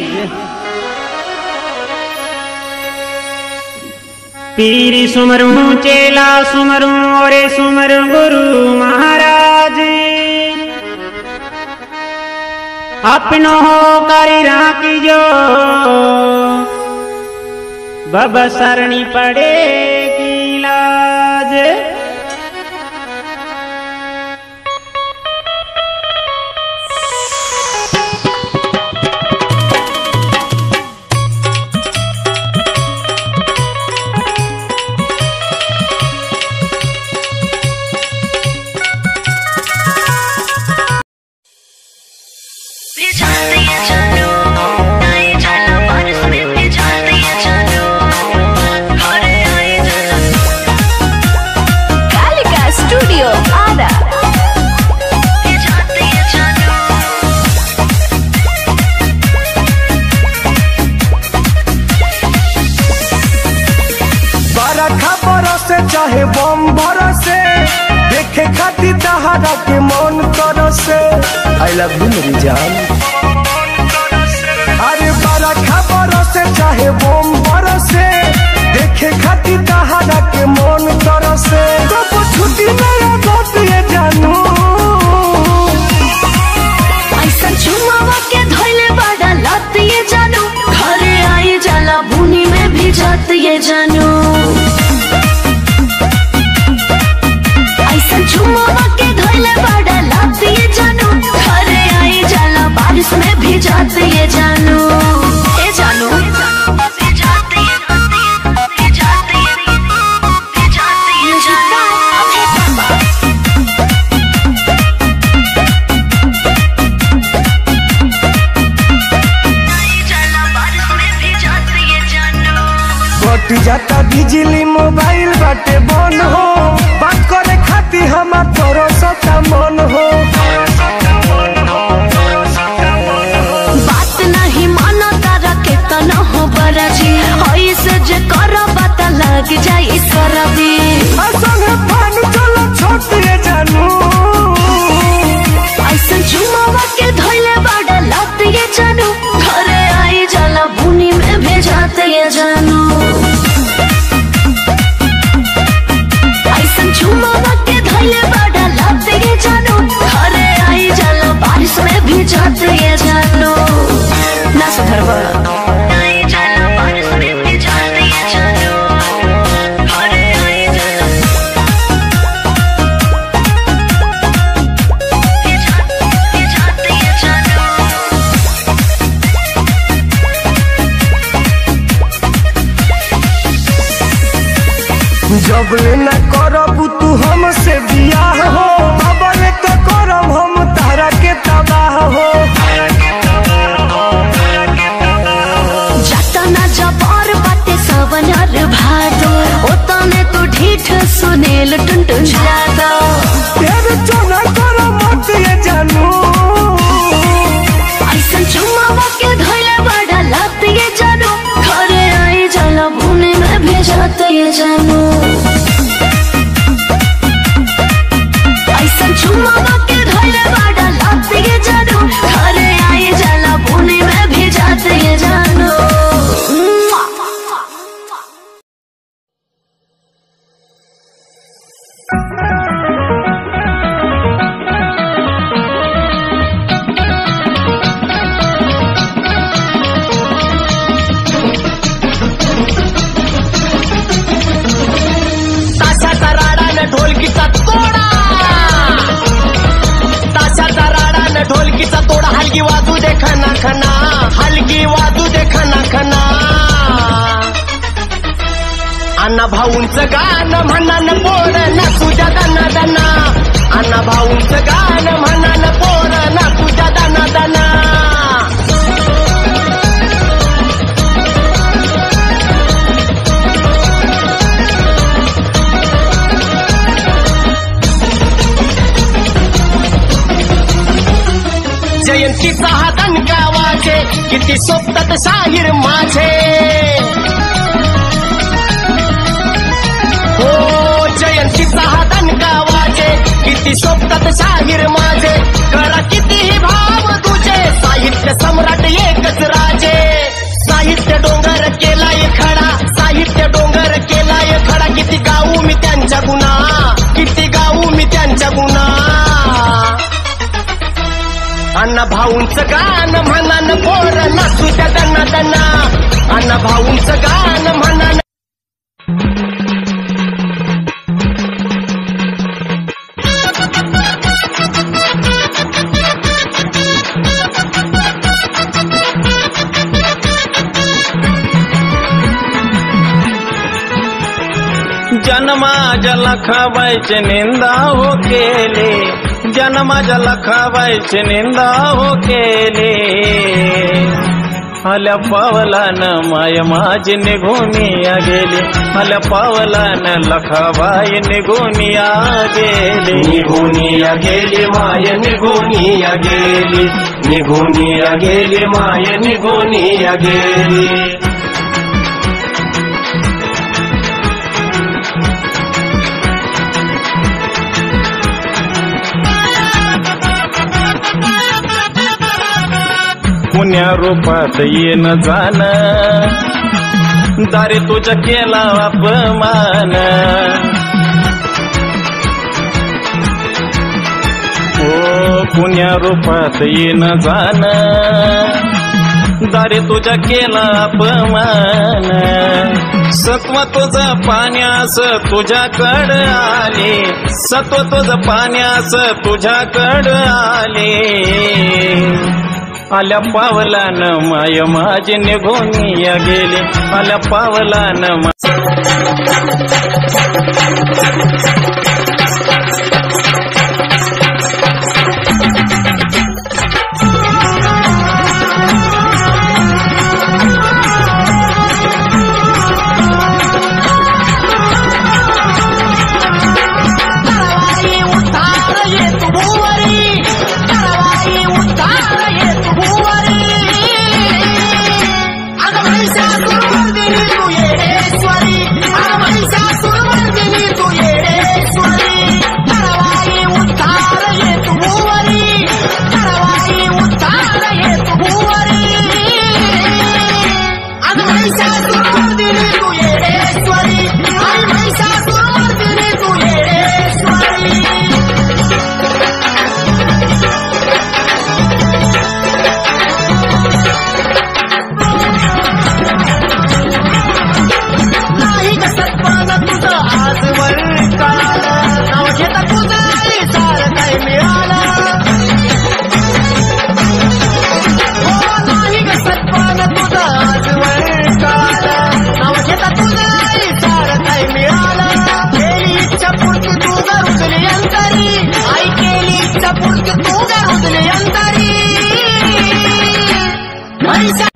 I: पीर सुमरू चेला सुमरू और सुमरू गुरु महाराज अपनो हो करी राखी जो बब सरणी पड़े की लाज
B: कालिका स्टूडियो आरा
C: बरखा बरसे चाहे बम बरसे देखे खातिर तहारा के मन करसे आई लव यू मेरी जान अरे बरखा बरसे चाहे बम बरसे देखे खातिर तहारा के मन करसे कब छुट्टी मेरा दोस्त ये जानू
B: ऐसा चुमावा के धोइले बड़ा लत ये जानू घरे आई जाला भूनी में भी जात ये जानू जाते ये जानू ए जानू
C: कट जाता बिजली मोबाइल बाटे बन हो बात करे खातिर हमार तोरो सता मन हो
B: बात नहीं मानो तारा के तना हो बरजी ऐसे जे करो पता लग जाई सरदी
C: आ संगे पानी चलो छोटिए जानू
B: ऐसन चुमावा के धोइले बाड़ा लत ये जानू घरे आई जाला बुनी में भेजाते ये जानू ऐसन चुमावा के धोइले बाड़ा लत ये जानू घरे आई जाला बारिश में भेजाते ये जानू ना सुधरवा आई जाला बारिश में भेजाते ये जानू घरे आई जाला भेजाते ये जानू
C: जब ले न करब तू हमसे बियाह हो अबल तो करब हम तारा के तबाह हो
B: जतना जबर बाटे सवनर भादो ओतने तू ढीठ सुनेल टुनटुन जादा
C: तेरे चोना करो मत ये जानू
B: ऐसन चुमावा के धोइले बड़ा लत ये जानू घरे आई जाला बुने में भेजत ये जानू ऐसन चुमावा के धोइले बड़ा लत ये जानू घरे आई जाला बुने में भेजत ये जानू
J: ताशाचा राडा न ढोलकीचा तोडा ताशाचा राडा न ढोलकीचा तोडा हलगी वाजू दे खना खना हलगी वाजू दे खना खना अण्णा भाऊंचं गाणं म्हणा न पोर ना तुझ्या दना दना अण्णा भाऊंचं गाणं म्हणा न पोर ना तुझ्या दना दना जयंतीचा हा दणका वाजे किती सोबतात शाहीर माझे हो जयंतीचा हा दणका वाजे किती सोबतात शाहीर माझे करा कितीही भाव तुझे साहित्य सम्राट एकच राजे साहित्य डोंगर केलाय खडा साहित्य डोंगर केलाय खडा किती गाऊ मी त्यांच्या गुणा किती गाऊ मी त्यांच्या गुणा अण्णा भाऊंचं गाणं म्हणा न पोर ना तुझ्या दना दना अण्णा भाऊंचं गाणं म्हणा न
K: जन्माच्या लखाबाईचे निंदा हो केले जन्माच्या लखाबाईचे निंदा हो केले आल्या पावलान माय माझी निघूनिया गेली आल्या पावलान लखाबाई निघूनिया गेली
J: निघूनिया गेली माय निघूनिया गेली निघूनिया गेली माय निघूनिया गेली
K: पुण्या रूपात येन जाण दारी तुझ्या केला अपमान ओ पुण्या रूपात येन जाण दारी तुझ्या केला अपमान सत्व तुझं पाण्यास तुझ्याकड आले सत्व तुझं पाण्यास तुझ्याकड आले आल्या पावलानं माय माझे निघून या गेले आल्या पावलानं मा-
J: कारवाई उतार येत भुवरी कारवाई उतार येत भुवरी अगं महिषासुरमर्दिनी तू येडेश्वरी अगं महिषासुरमर्दिनी तू येडेश्वरी कारवाई उतार येत भुवरी कारवाई उतार येत भुवरी अगं महिषासुरमर्दिनी तू येडेश्वरी आई महिषासुरमर्दिनी तू येडेश्वरी नाही ग सत्पान तुझं आजवर कळालं नाव घेता तुझं आई सार काय मिळालं हो नाही ग सत्पान तुझं आजवर कळालं नाव घेता तुझं आई सार काय मिळालं केली इच्छा पूर्ती तू गरुजली अंतरी आई केली इच्छा पूर्ती तू गरुजली अंतरी महिषा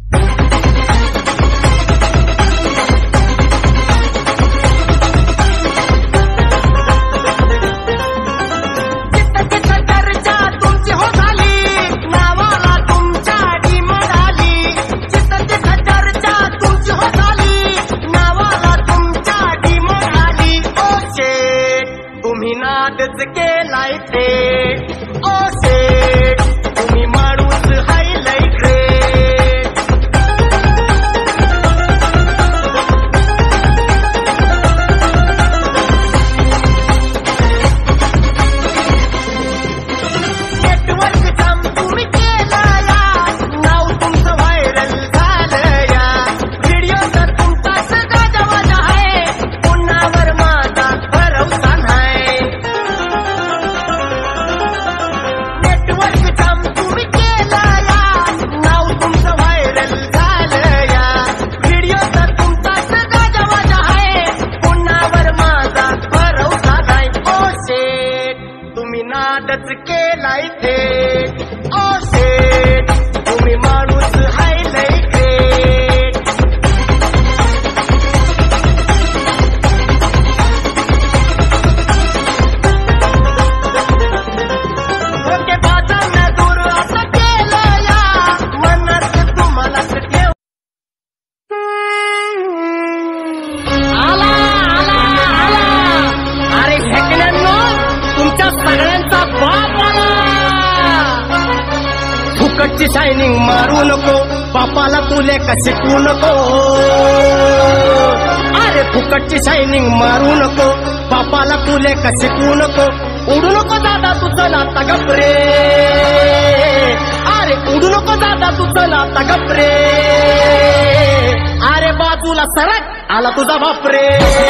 J: चित्त चर्चा तुमची हो झाली नावाला तुमच्या आधी मिळाली चित्त चर्चा तुमची हो झाली नावाला तुमच्या आधी मिळाली ओ शेठ तुम्ही नादच केलाय ते ओ शेठ तुम्ही माणूस हायलाय ग्रेट नेटवर्क काम तुम्ही केलं या नाव तुमचं व्हायरल झालं या व्हिडिओ तर तुमचा सगळा जवळ आहे पुन्हावर माझा भरवसा नाही नेटवर्क काम तुम्ही केलं या नाव तुमचं व्हायरल झालं या व्हिडिओ तर तुमचा सगळा जवळ आहे पुन्हावर माझा भरवसा नाही ओ शेठ तुम्ही नादच केलाय ते ओ शेठ तुम्ही माणूस हाय लय ग्रेट ओके बाजांना दूर असं केलं या मनात तुम्हालाच ठेव आला आला आला अरे भेकण्यांनो तुमच्या सगळ्यांचा बाप आला फुकटची शायनिंग मारू नको बापाला तुले कसे तू नको अरे फुकटची शायनिंग मारू नको बापाला तुले कसे तू नको उडू नको दादा तुझं नाता गपरे अरे उडू नको दादा तुझं नाता गपरे अरे बाजूला सरक आला तुझा बापरे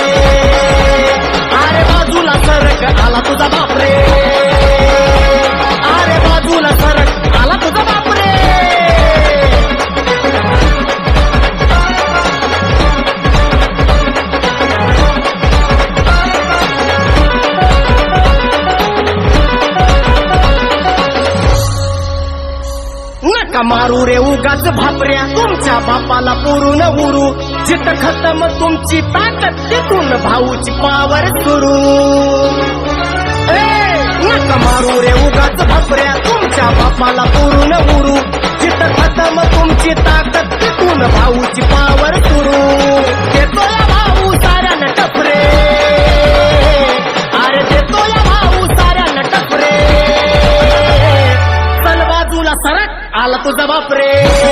J: अरे बाजूला सरक आला तुझा बापरे अरे बाजूला सरक आला तुझा बापरे नका मारू रे उगाच भापऱ्या तुमच्या बापाला पुरून उरू जित खतम तुमची ताकद तिथून भाऊची पावर सुरू ए, नका मारू रे उगाच भापऱ्या तुमच्या बापाला पुरून उरू जित खतम तुमची ताकद तिथून भाऊची पावर सुरू देतो या भाऊ साऱ्या नटपरे अरे देतो या भाऊ साऱ्या नटपरे चल बाजूला सरक आला तुझा बापरे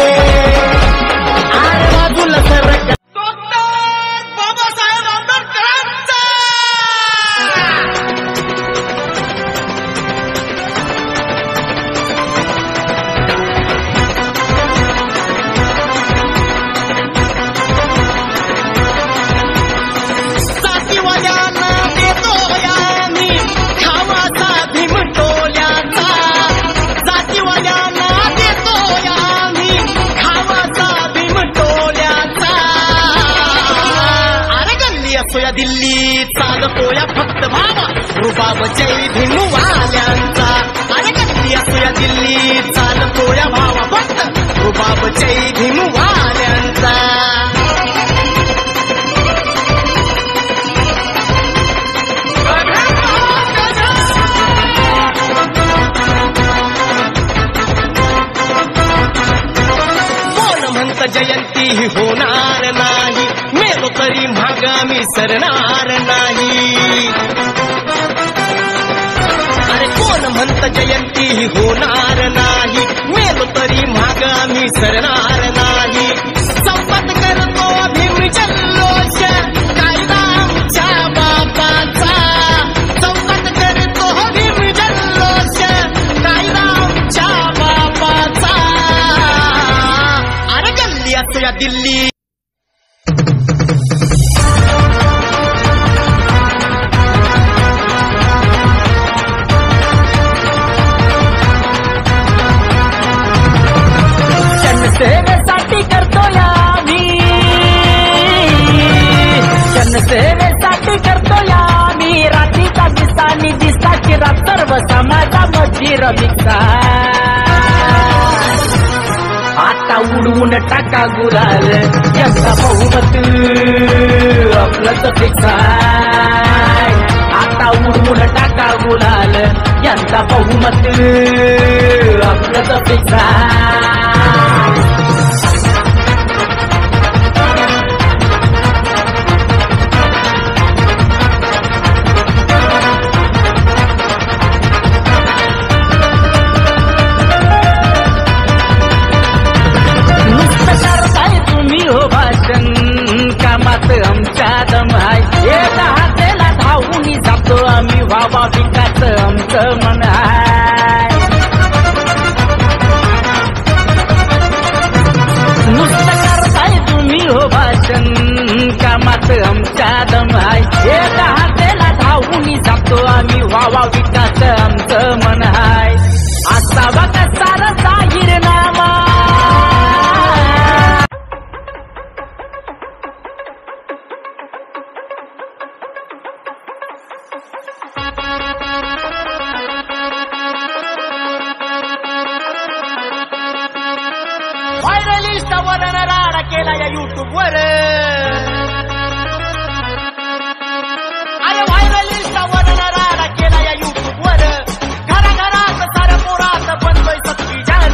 J: अरे बाजूला सरक बाबासाहेब आंबेडकरांचा जातीवाल्यांना देतो या मी खावाचा भीम टोल्याचा जातीवाल्यांना देतो या दिल्ली चालतोया फक्त भावा रुबाब जय भिनुवाल्यांचा अरे गल्ली असोया दिल्ली चालतोया भावा फक्त रुबाब जय भिनुवाल्यांचा कोण म्हणत जयंती ही होणार नाही मेलो तरी मागामी सरणार नाही अरे कोण म्हणत जयंती ही होणार नाही मेलो तरी मागामी सरणार नाही संपत करतो भीम जल्लोष कायदा आमच्या बापाचा संपत करतो भीम जल्लोष कायदा आमच्या बापाचा अरे गल्ली असो या दिल्ली
L: जनसेवेसाठी करतोय आम्ही जनसेवेसाठी करतोय आम्ही रात्रीचा दिसा आणि दिसाची रात सर्व समाजामध्ये रमिक्सा आता उडवून टाका गुलाल यंदा बहुमत आपलंच फिक्स आहे. आता उडवून टाका गुलाल यंदा बहुमत आपलंच फिक्स आहे. नुसतं करताय तुम्ही हो भाषण कामात आमच्या दम आहे हे दहातेला धावून जातो आम्ही व्हावा विकास आमचं मन आहे नुसतं करताय तुम्ही हो भाषण कामात आमच्या दम आहे हे दहातेला धावून जातो आम्ही व्हावा विकास आमचं मन आहे असावा कसा जाहीर नामा
J: व्हायरलिस्टवर राडा केला या युट्यूब वर अरे व्हायरलिस्टवर राडा केला या युट्यूब वर घराघरात सार पोरात बनलोय सत्ती जान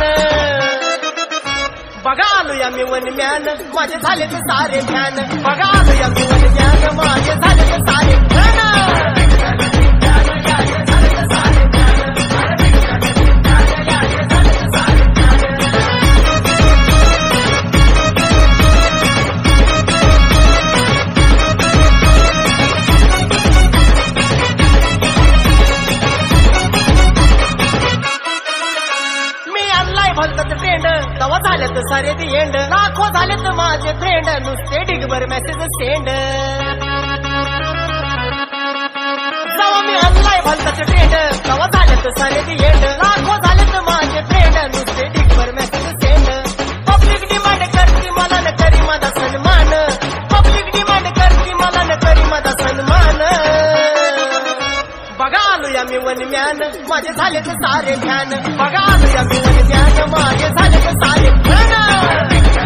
J: बघा आलो या मी वन म्यान माझे झाले ते सारे ध्यान बघा आलो या मी वन म्यान माझे झाले ते सारे ध्यान मी आणलाय भलतच ट्रेंड तवा झाल्यात सारे दी एंड लाखो झालेत माझे फ्रेंड नुसते डिगभर मेसेज सेंड जवा मी आणलाय भलतच ट्रेंड तवा झाल्यात सारे दी एंड लाखो झालेत माझे फ्रेंड नुसते डिगभर मेसेज सेंड पब्लिक डिमांड करते मला न करी माझा सन्मान पब्लिक डिमांड करते मला न करी माझा सन्मान बघा आलो या मी वन म्यान माझे झाले तर सारे ध्यान बघा आलो या मी वन म्यान माझे झाले तर सारे ध्यान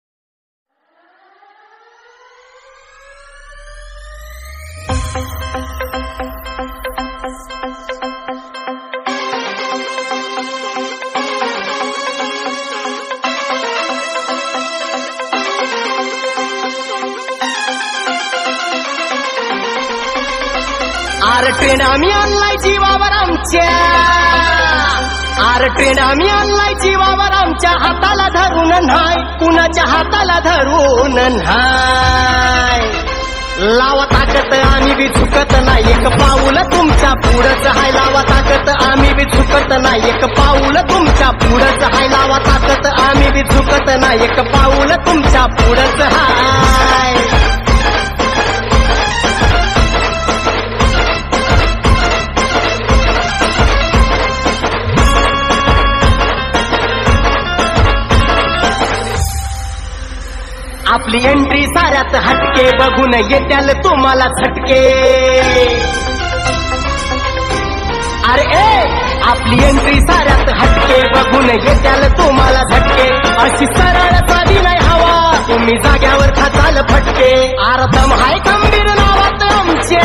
J: आर ट्रेन आम्ही आणलाय जीवावर आमच्या आर ट्रेन आम्ही आणलाय जीवावर आमच्या हाताला धरून न्हाय कुणाच्या हाताला धरून न्हाय लावा ताकत आम्ही बी चुकत नाही एक पाऊल तुमच्या पुढंच हाय लावा ताकत आम्ही बी चुकत नाही एक पाऊल तुमच्या पुढंच हाय लावा ताकत आम्ही बी चुकत नाही एक पाऊल तुमच्या पुढंच हाय आपली एंट्री साऱ्यात हटके बघून येत्याल तुम्हाला झटके अरे ए आपली एंट्री साऱ्यात हटके बघून येत्याल तुम्हाला झटके अशी सरळ साधी नाही हवा तुम्ही जाग्यावर खाताल फटके आरदम हाय खंबीर नावात आमच्या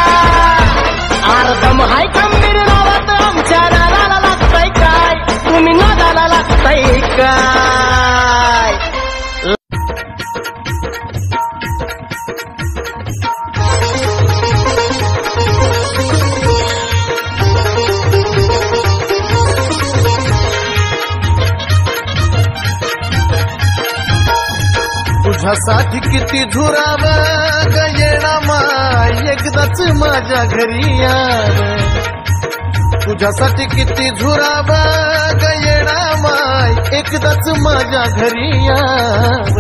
J: आरदम हाय खंबीर नावात आमच्या नादाला लागतंय काय तुम्ही नादाला लागतंय काय
G: तुझ्यासाठी किती झुराव येणा माय एकदाच माझ्या घरी याव तुझ्यासाठी किती झुराव येणा माय एकदाच माझ्या घरी याव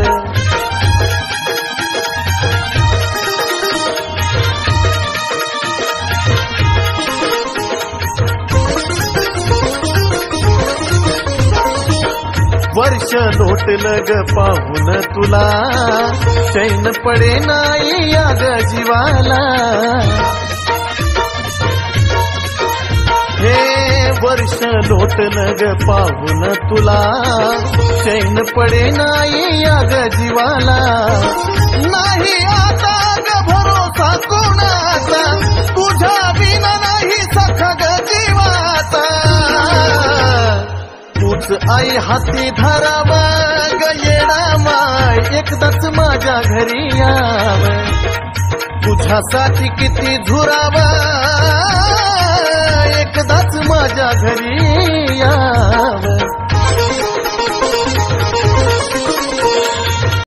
G: वर्ष लोटलं ग पाहून तुला चैन पडे नाही या ग जीवाला हे वर्ष लोटलं ग पाहून तुला चैन पडे नाही या ग जीवाला नाही आता ग भरोसा कोणाचा तुझ्या बिना नाही सखा ग जीवाचा तूच आई हाती धरावा ग येणा माय एकदाच माझ्या घरी याव तुझ्यासाठी किती झुरावा एकदाच माझ्या घरी याव